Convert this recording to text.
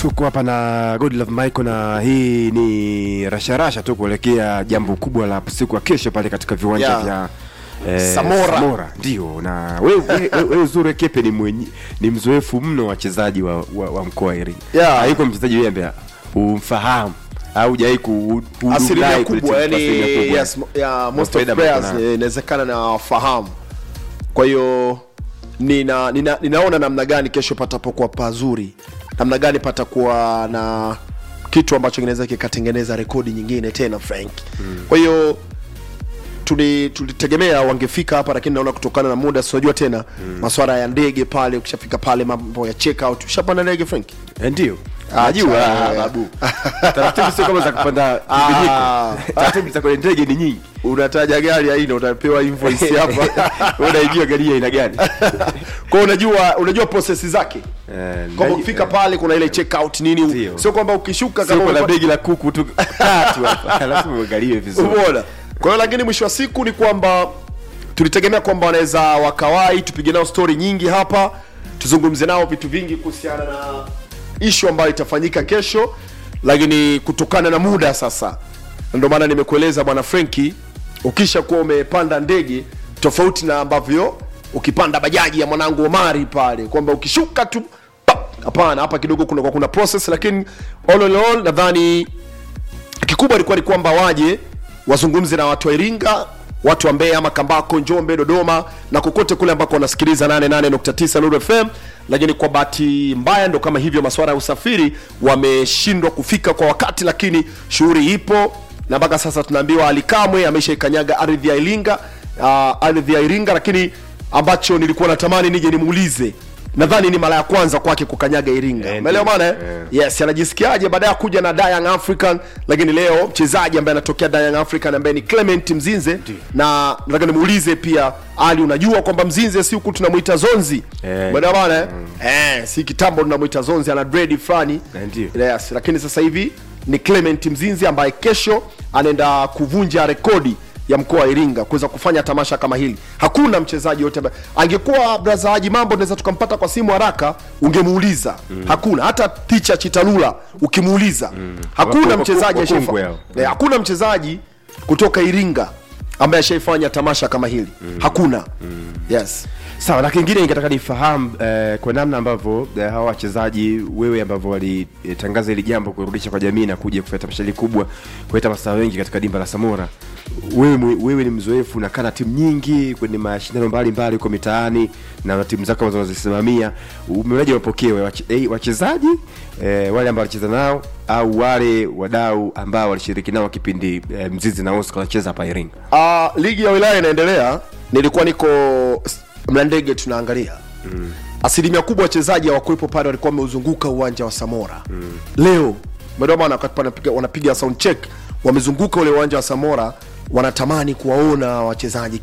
tuko hapa na Godlove Michael na hii ni rasharasha tu kuelekea jambo kubwa la siku ya kesho pale katika viwanja Yeah. vya eh, Samora. Samora ndio na wewe wewe- wewe Zure Kepe ni mwenye, ni mzoefu mno wa wachezaji wa, wa, wa mkoa wa Iringa Yeah. haiko mchezaji wewe ambaye umfahamu au hujai ku ku- asilimia kudai kubwa kule yani asilimia kubwa. yes, mo- yeah, most of faida players mko nayo. eh, inawezekana na wafahamu kwa hiyo nina, nina, ninaona namna gani kesho patapokuwa pazuri namna gani patakuwa na kitu ambacho kinaweza kikatengeneza rekodi nyingine tena frank mm. kwa hiyo tuli- tulitegemea wangefika hapa lakini naona kutokana na muda sinajua tena mm. maswala ya ndege pale ukishafika pale mambo ya check out ushapanda ndege frank Eh, ndio Acha, najua eh. babu taratibu sio kama za kupanda Ah. mbiliko taratibu za kwenye ndege ni nyingi unataja gari aina utapewa invoice hapa wewe unaijua gari ya aina gani kwa hiyo unajua unajua process zake Eh, kwamba ndege- ukifika pale kuna ile check out nini Ndio. sio kwamba ukishuka sio kama kuna umepata- begi la kuku tu tatu hapa lazima uangaliwe vizuri umeona kwa hiyo lakini mwisho wa siku ni kwamba tulitegemea kwamba wanaweza wakawai tupige nao story nyingi hapa tuzungumze nao vitu vingi kuhusiana na ishu ambayo itafanyika kesho lakini kutokana na muda sasa ndio maana nimekueleza bwana frenki ukisha kuwa umepanda ndege tofauti na ambavyo ukipanda bajaji ya mwanangu omari pale kwamba ukishuka tu pap, hapana hapa kidogo kuna, kuna process lakini all in all nadhani kikubwa ilikuwa ni kwamba waje wazungumze na watu wa iringa watu wa mbeya ama kambako njombe dodoma na kokote kule ambako wanasikiliza 88.9 Nuru fm lakini kwa bahati mbaya ndo kama hivyo masuala ya usafiri wameshindwa kufika kwa wakati lakini shughuli ipo na mpaka sasa tunaambiwa alikamwe ameshaikanyaga ardhi ya iringa uh, ardhi ya iringa lakini ambacho nilikuwa natamani nije nimuulize nadhani ni mara ya kwanza kwake kukanyaga iringa Eh, umeelewa ndio. bana eh? Eh. yes anajisikiaje baada ya kuja na Young African lakini leo mchezaji ambaye anatokea Young African ambaye ni Clement Mzinze na nataka nimuulize pia Ali unajua kwamba Mzinze si huku tunamuita Zonzi Eh. umeelewa bana eh? eh si kitambo tunamuita Zonzi ana dread fulani Eh, ndio. yes lakini sasa hivi ni Clement Mzinze ambaye kesho anaenda kuvunja rekodi ya mkoa wa Iringa kuweza kufanya tamasha kama hili. Hakuna mchezaji yote ambaye angekuwa braza Haji Mambo, tunaweza tukampata kwa simu haraka, ungemuuliza mm. Hakuna hata ticha Chitalula ukimuuliza mm. Hakuna Wakongwe- mchezaji wakongwe ashaifa- hao. Eh, hakuna mchezaji kutoka Iringa ambaye ashaifanya tamasha kama hili mm. Hakuna mm. Yes sawa na kingine ningetaka nifahamu eh, kwa namna ambavyo eh, hawa wachezaji wewe ambavyo walitangaza hili jambo kurudisha kwa jamii na kuja kufanya tamasha hili kubwa kuleta mastaa wengi katika dimba la Samora wewe, mwe- wewe ni mzoefu unakaa na timu nyingi kwenye mashindano mbalimbali huko mitaani na na timu zako ambazo unazisimamia umeonaje mapokeo ya wache- eh, wachezaji eh, wale ambao walicheza nao au wale wadau ambao walishiriki nao kipindi eh, Mzizi na Oscar wanacheza hapa Iringa uh, ligi ya wilaya inaendelea nilikuwa niko s- mlandege tunaangalia mm. asilimia kubwa wachezaji hawakuwepo pale walikuwa wameuzunguka uwanja wa samora mm. leo umeelewa maana wakati wanapiga, wanapiga sound check wamezunguka ule uwanja wa samora wanatamani kuwaona wachezaji